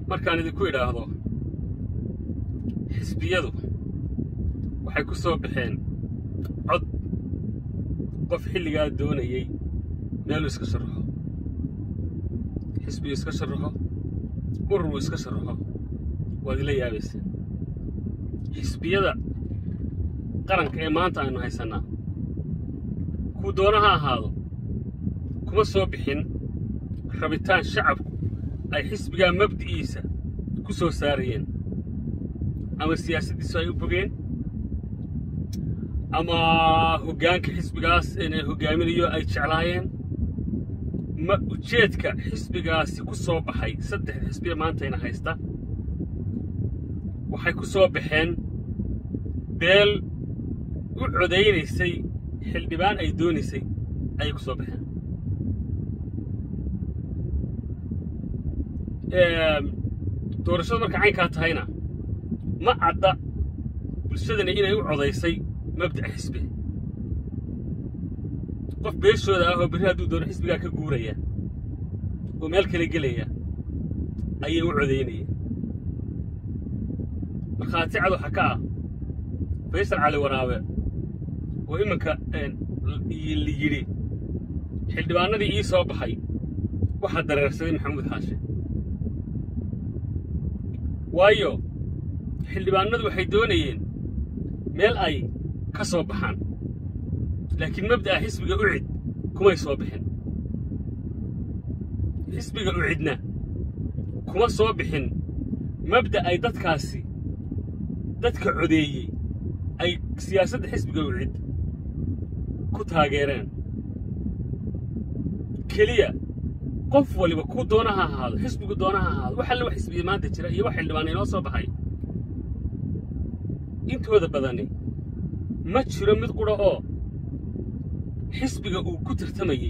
markaan idinku idhaahdo xisbiyadu waxay ku soo baxeen cod qof xilligaa doonayey meeluu iska sharaxo xisbigu iska sharaxo ururuu iska sharaxo waad ila yaabayseen xisbiyada qaranka ee maanta aynu haysannaa kuu doona ha ahaado kuma soo bixin rabitaan shacabku ay xisbigaa mabdi'iisa ku soo saarayeen ama siyaasaddiisu ay u bogeen ama hoggaanka xisbigaas inay hoggaaminayo ay jeclaayeen ma ujeedka xisbigaasi ku soo baxay saddex xisbiya maantayna haysta waxay ku soo baxeen beel u codaynaysay xildhibaan ay doonaysay ayay ku soo baxeen doorashadu marka caynkaa tahayna ma cadda bulshadani inay u codaysay mabda'a xisbi qof beeshooda ah oo berri hadduu doono xisbigaa ka guuraya oo meel kale gelaya ayay u codaynayeen markhaati cad waxa ka ah faysal cali waraabe oo iminka la yidhi xildhibaanadii ii soo baxay waxaa dareersaday maxamuud xaashe waayo xildhibaanadu waxay doonayeen meel ay ka soo baxaan laakiin mabda'a xisbiga ucid kumay soo bixin xisbiga ucidna kuma soo bixin mabda' ay dadkaasi dadka codeeyey ay siyaasadda xisbiga ucid ku taageereen keliya qof waliba kuu doona ha ahaado xisbigu doona ha ahaado wax alle wax xisbiya maanta jira iyo wax xildhibaan inoo soo baxay intooda badani ma jiro mid qudha oo xisbiga uu ku tartamayey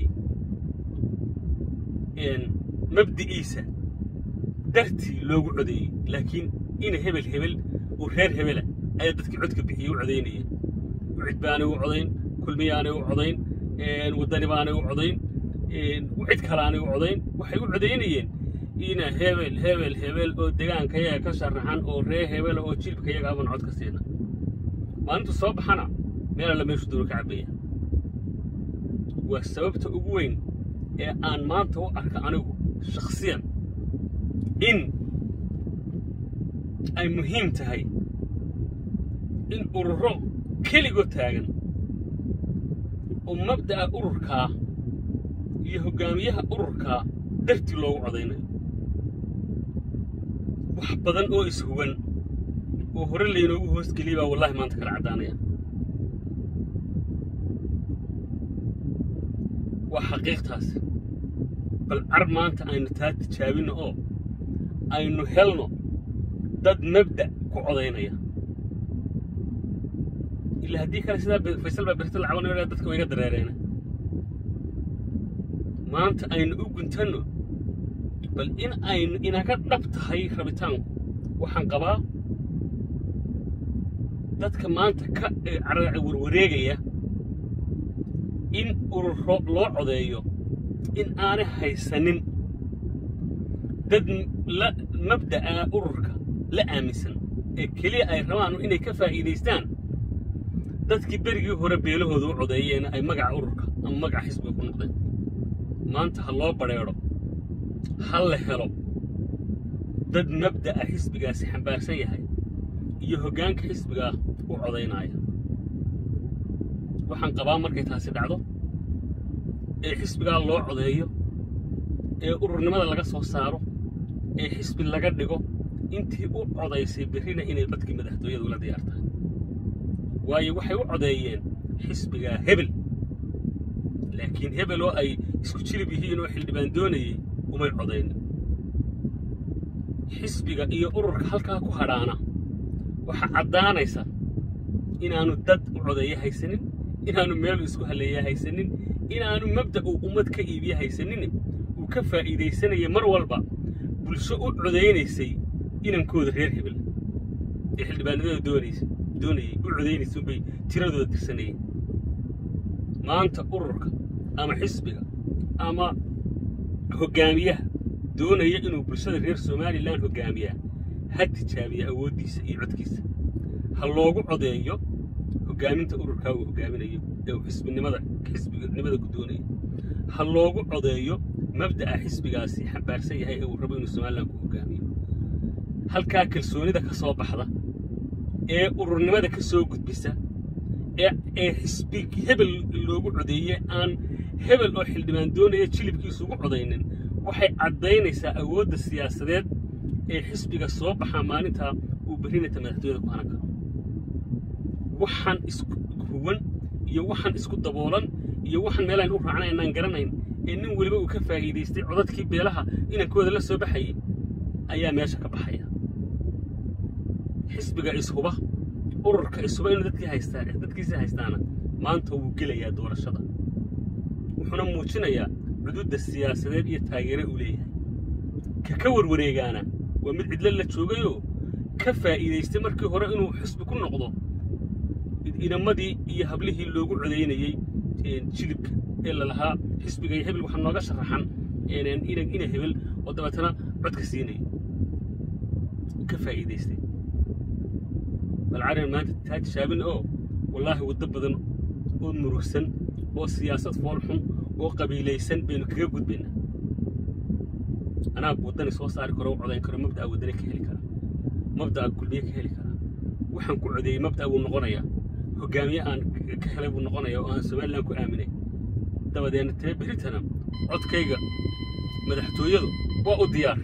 mabdi'iisa dartii loogu codeeyey laakiin ina hebel hebel uu reer hebela ayaa dadkii codka bixiyey u codaynayeen ucid baanay u codayn kulmiyaanay u codayn waddani baanay u codayn cid kalaanay u codayn waxay u codaynayeen ina hebel hebel hebel oo degaankayaga ka sharaxan oo ree hebela oo jilbkayaga aban cod ka siina maalintu soo baxana meel alla meeshu doono ka cabbaya waa sababta ugu weyn ee aan maanta u arka anigu shakhsiyan in ay muhiim tahay in ururo keligoo taagan oo mabda'a ururkaa iyo hoggaamiyaha ururkaa dartii loogu codaynayo wax badan oo ishuwan oo hore laynoogu hoosgeliyay baa wallahi maanta kala caddaanaya waa xaqiiqtaasi bal car maanta aynu taa tijaabinno oo aynu helno dad mabda' ku codaynaya ilaa haddii kale sidaa faysal baa berta lacabanaya dadka wayga dareereena maanta aynu u guntanno bal in aynu inaga dhab tahay rabitaanku waxaan qabaa dadka maanta ka warwareegaya in ururo loo codeeyo in aanay haysanin dad la mabda'a ururka la aaminsan ee keliya ay rabaan inay ka faa'iidaystaan dadkii berigii hore beelahooda u codeeyeen ay magaca ururka ama magaca xisbiga ku noqdeen maanta ha loo badrheedho ha la helo dad mabda'a xisbigaasi xambaarsan yahay iyo hoggaanka xisbigaa u codaynaya waxaan qabaa markay taasi dhacdo ee xisbigaa loo codeeyo ee ururnimada laga soo saaro ee xisbi laga dhigo intii u codaysay berrina inay badkii madaxtooyada ula diyaar tahay waayo waxay u codeeyeen xisbigaa hebel laakiin hebel oo ay isku jirib yihiin oo xildhibaan doonayey umay codaynin xisbiga iyo ururka halkaa ku hadhaana waxaa caddaanaysa inaannu dad u codeeya haysanin inaannu meelu isku halleeya haysanin inaannu mabda' uu ummad ka iibiya haysanin uu ka faa'iidaysanaya mar walba bulsho u codaynaysay inankooda reer hebel ee xildhibaanadooda doonaysa doonayay u codaynaysa unbay tiradooda tirsanayeen maanta ururka ama xisbiga ama hoggaamiyaha doonaya inuu bulshada reer somalilan hogaamiyaa ha tijaabiya awooddiisa iyo codkiisa ha loogu codeeyo hogaaminta ururkaa uu hogaaminayo ee uu xisbinimada xisbinimada ku doonayo ha loogu codeeyo mabda'a xisbigaasi xambaarsan yahay ee uu rabo inuu somalilan ku hogaamiyo halkaa kalsoonida ka soo baxda ee ururnimada ka soo gudbisa ee ee xisbi hebel loogu codeeye aan hebel oo xildhibaan doonaya jilibkiisu ugu codaynin waxay caddaynaysaa awoodda siyaasadeed ee xisbiga soo baxaa maalintaa uu berrinata madaxtooyada ku hanan karo waxaan isku huwan iyo waxaan isku daboolan iyo waxaan meelaan u raacnay inaan garanayn ee nin weliba uu ka faa'iidaystay codadkii beelaha inankooda la soo baxayay ayaa meesha ka baxaya xisbiga ishuba ururka ishuba inuu dadkii haystaa dadkiisa haystaana maanta wuu gelayaa doorashada wuxuuna muujinayaa cududda siyaasadeed iyo taageere uu leeyahay ka ka warwareegaana waa mid cidlo la joogayoo ka faa'iidaystay markii hore inuu xisbi ku noqdo inamadii iyo hablihii loogu codaynayey jilibka ee lalahaa xisbiga iyo hebel waxaa nooga sharaxan ina hebel oo dabeetana codka siinaya ka faa'iidaystay bal carin maanta taa tijaabin oo wallaahi waddo badan oo murugsan oo siyaasad foolxun oo qabiilaysan baynu kaga gudbaynaa anaa waddani soo saari karo u codayn karo mabda'a waddani ka heli kara mabda'a kulmiye ka heli kara waxaan ku codeeyey mabda'a buu noqonayaa hogaamiye aan ka helay buu noqonayaa oo aan somalilan ku aaminay dabadeedna tee beritana codkayga madaxtooyadu waa u diyaar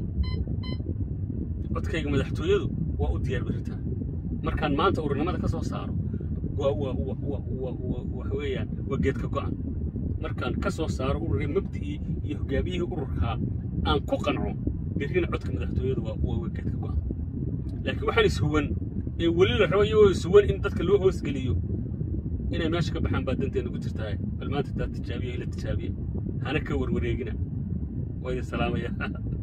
codkayga madaxtooyadu waa u diyaar beritaan markaan maanta ururnimada ka soo saaro waa waa waa waa waa waa waxa weeyaan waa geedka go'an markaan ka soo saaro ururee mabda'ii iyo hogaamiyihii ururkaa aan ku qanco berrina codka madaxtooyadu waa waa geedka go'an laakiin waxaan ishuwan ee weli la rabo iyagoo ishuwan in dadka loo hoosgeliyo inay meesha ka baxaan baa danteena ku jirtaa bal maanta taa tijaabiya ila tijaabiya hana ka warwareegina waa idin salaamaya